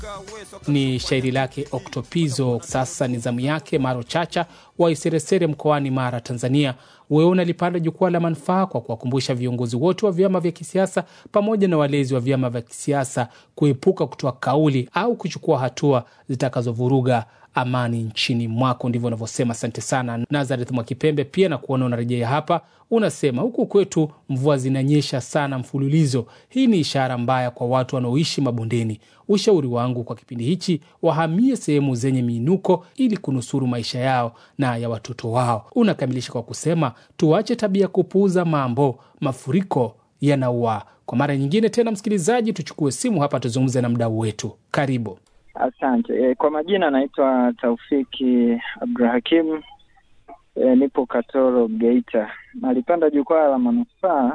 Ni shairi lake Oktopizo. Sasa ni zamu yake Maro Chacha wa Iseresere mkoani Mara, Tanzania. Wewe unalipanda jukwaa la manufaa kwa kuwakumbusha viongozi wote wa vyama vya kisiasa pamoja na walezi wa vyama vya kisiasa kuepuka kutoa kauli au kuchukua hatua zitakazovuruga amani nchini mwako. Ndivyo unavyosema. Asante sana Nazareth Mwakipembe, pia na kuona unarejea hapa. Unasema huku kwetu mvua zinanyesha sana mfululizo. Hii ni ishara mbaya kwa watu wanaoishi mabondeni. Ushauri wangu kwa kipindi hichi, wahamie sehemu zenye miinuko ili kunusuru maisha yao na ya watoto wao. Unakamilisha kwa kusema tuache tabia kupuuza mambo, mafuriko yanaua. Kwa mara nyingine tena, msikilizaji, tuchukue simu hapa tuzungumze na mdau wetu. Karibu. Asante. E, kwa majina naitwa Taufiki Abdurahakim. E, nipo Katoro, Geita. Nalipanda jukwaa la manufaa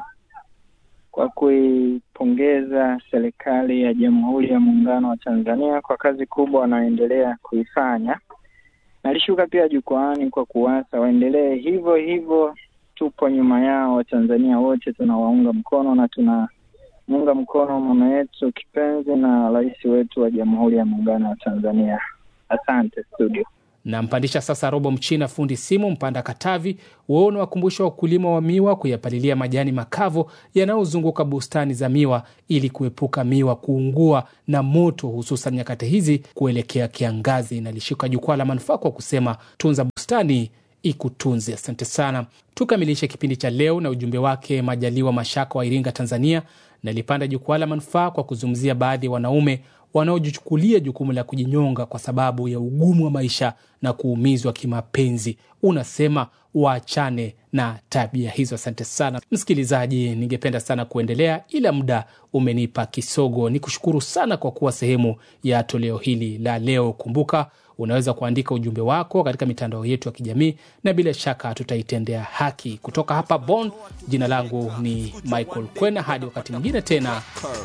kwa kuipongeza serikali ya Jamhuri ya Muungano wa Tanzania kwa kazi kubwa wanaoendelea kuifanya. Nalishuka pia jukwaani kwa kuwasa waendelee hivyo hivyo, tupo nyuma yao. Watanzania wote tunawaunga mkono na tuna muunga mkono mama yetu kipenzi na rais wetu wa Jamhuri ya Muungano wa Tanzania. Asante studio. Nampandisha sasa Robo Mchina, fundi simu Mpanda Katavi. Wewe unawakumbusha wakulima wa miwa kuyapalilia majani makavu yanayozunguka bustani za miwa ili kuepuka miwa kuungua na moto, hususan nyakati hizi kuelekea kiangazi. Inalishika jukwaa la manufaa kwa kusema tunza bustani ikutunze. Asante sana. Tukamilishe kipindi cha leo na ujumbe wake Majaliwa Mashaka wa Iringa, Tanzania. Nalipanda jukwaa la manufaa kwa kuzungumzia baadhi ya wanaume wanaojichukulia jukumu la kujinyonga kwa sababu ya ugumu wa maisha na kuumizwa kimapenzi. Unasema waachane na tabia hizo. Asante sana msikilizaji, ningependa sana kuendelea ila muda umenipa kisogo. Ni kushukuru sana kwa kuwa sehemu ya toleo hili la leo. Kumbuka unaweza kuandika ujumbe wako katika mitandao yetu ya kijamii na bila shaka tutaitendea haki. Kutoka hapa Bonn, jina langu ni Michael Kwena. Hadi wakati mwingine tena,